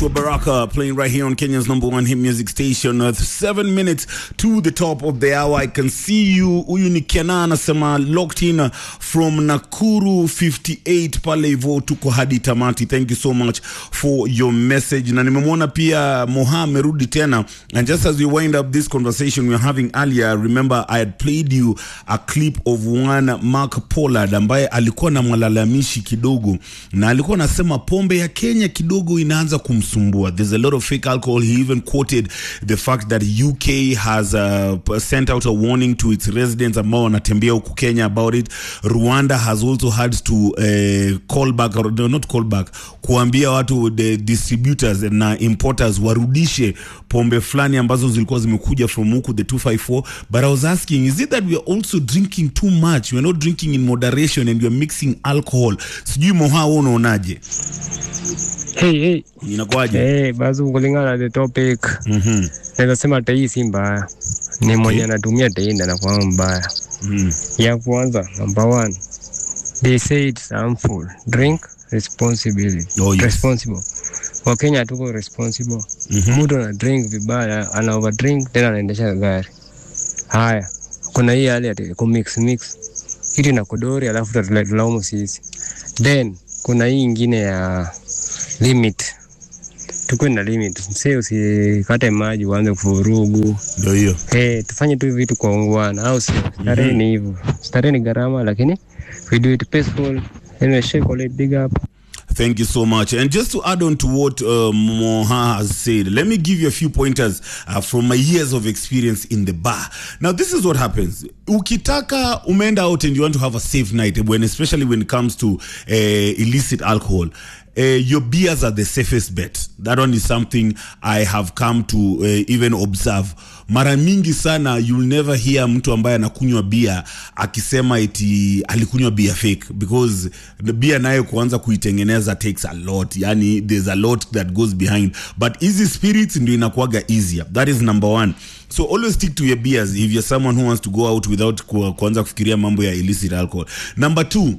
Joshua Baraka playing right here on Kenya's number one hit music station. Uh, seven minutes to the top of the hour. I can see you. Huyu ni Kena anasema locked in from Nakuru 58 pale hivyo tuko hadi tamati. Thank you so much for your message. Na nimemwona pia Moha amerudi tena. And just as we wind up this conversation we were having earlier, remember I had played you a clip of one Mark Pollard ambaye alikuwa na malalamishi kidogo na alikuwa anasema pombe ya Kenya kidogo inaanza kumsumbua. There's a lot of fake alcohol. He even quoted the fact that UK has uh, sent out a warning to its residents ambao wanatembea huku Kenya about it. Rwanda has also had to uh, call back or no, not call back, kuambia watu the distributors na importers warudishe pombe fulani ambazo zilikuwa zimekuja from huku the 254 but I was asking is it that we are also drinking too much we are not drinking in moderation and we are mixing alcohol sijui moha wewe unaonaje Hey, hey. inakuwaje Hey, bazu kulingana na the topic Mhm. naweza sema tei si mbaya, ni mwenye anatumia tei ndo anakuwa mbaya. Mhm. Ya kwanza, number one, they say it's harmful. Drink responsibly. Oh, yes. Responsible. Wakenya hatuko responsible. Mhm. Mtu ana drink vibaya, ana overdrink tena anaendesha gari. Haya, kuna hii hali ya kumix mix kitu na kodori, alafu tutalaumu sisi. Then kuna hii ingine ya limit tukuwe na limit, msee usikate maji uanze kuvurugu. ndio hiyo Hey, tufanye tu vitu kwa ungwana, au sio? Starehe ni hivyo, starehe ni gharama, lakini we do it peaceful. Anyway, shake all it, big up. Thank you so much. And just to add on to what uh, Moha has said, let me give you a few pointers uh, from my years of experience in the bar. Now, this is what happens. Ukitaka umeenda out and you want to have a safe night, when especially when it comes to uh, illicit alcohol, uh, your beers are the safest bet. That one is something I have come to uh, even observe. Mara mingi sana you'll never hear mtu ambaye anakunywa bia akisema eti alikunywa bia fake because the bia nayo kuanza kuitengeneza takes a lot yani there's a lot that goes behind but easy spirits ndio inakuwaga easier that is number one so always stick to your beers if you're someone who wants to go out without ku, kuanza kufikiria mambo ya illicit alcohol number two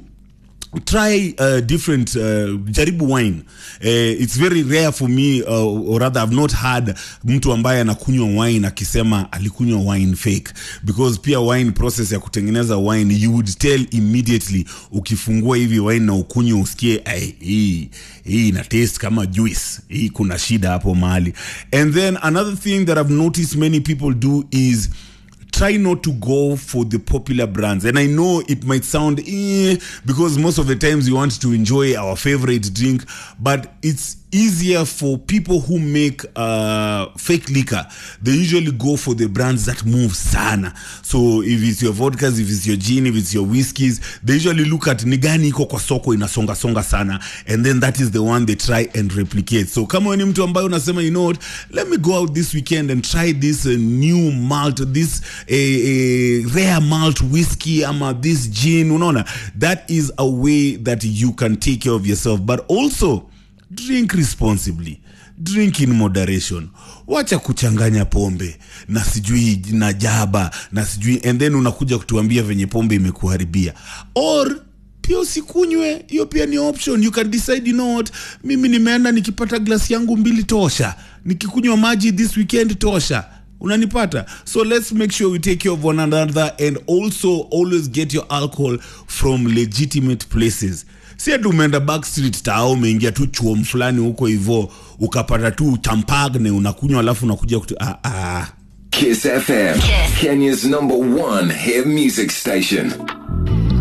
try uh, different uh, jaribu wine uh, it's very rare for me uh, or rather i've not had mtu ambaye anakunywa wine akisema alikunywa wine fake because pia wine process ya kutengeneza wine you would tell immediately ukifungua hivi wine na ukunywa usikie "Ai, hii hii ina taste kama juice hii kuna shida hapo mahali and then another thing that i've noticed many people do is try not to go for the popular brands and i know it might sound eh, because most of the times we want to enjoy our favorite drink but it's easier for people who make uh, fake liquor they usually go for the brands that move sana so if it's your vodkas if it's your gin if it's your whiskies they usually look at ni gani iko kwa soko inasonga songa sana and then that is the one they try and replicate so kama wewe ni mtu ambaye unasema you know what let me go out this weekend and try this uh, new malt this uh, uh, rare malt whiskey ama this gin unaona that is a way that you can take care of yourself but also drink responsibly drink in moderation wacha kuchanganya pombe na sijui na jaba na sijui and then unakuja kutuambia venye pombe imekuharibia or pia usikunywe hiyo pia ni option you can decide you know what mimi nimeenda nikipata glasi yangu mbili tosha nikikunywa maji this weekend tosha unanipata so let's make sure we take care of one another and also always get your alcohol from legitimate places si ati umeenda backstreet tao umeingia tu chuom fulani huko hivo ukapata tu champagne unakunywa alafu unakuja kutu ah, ah. Kiss FM, Kenya's number one hit music station.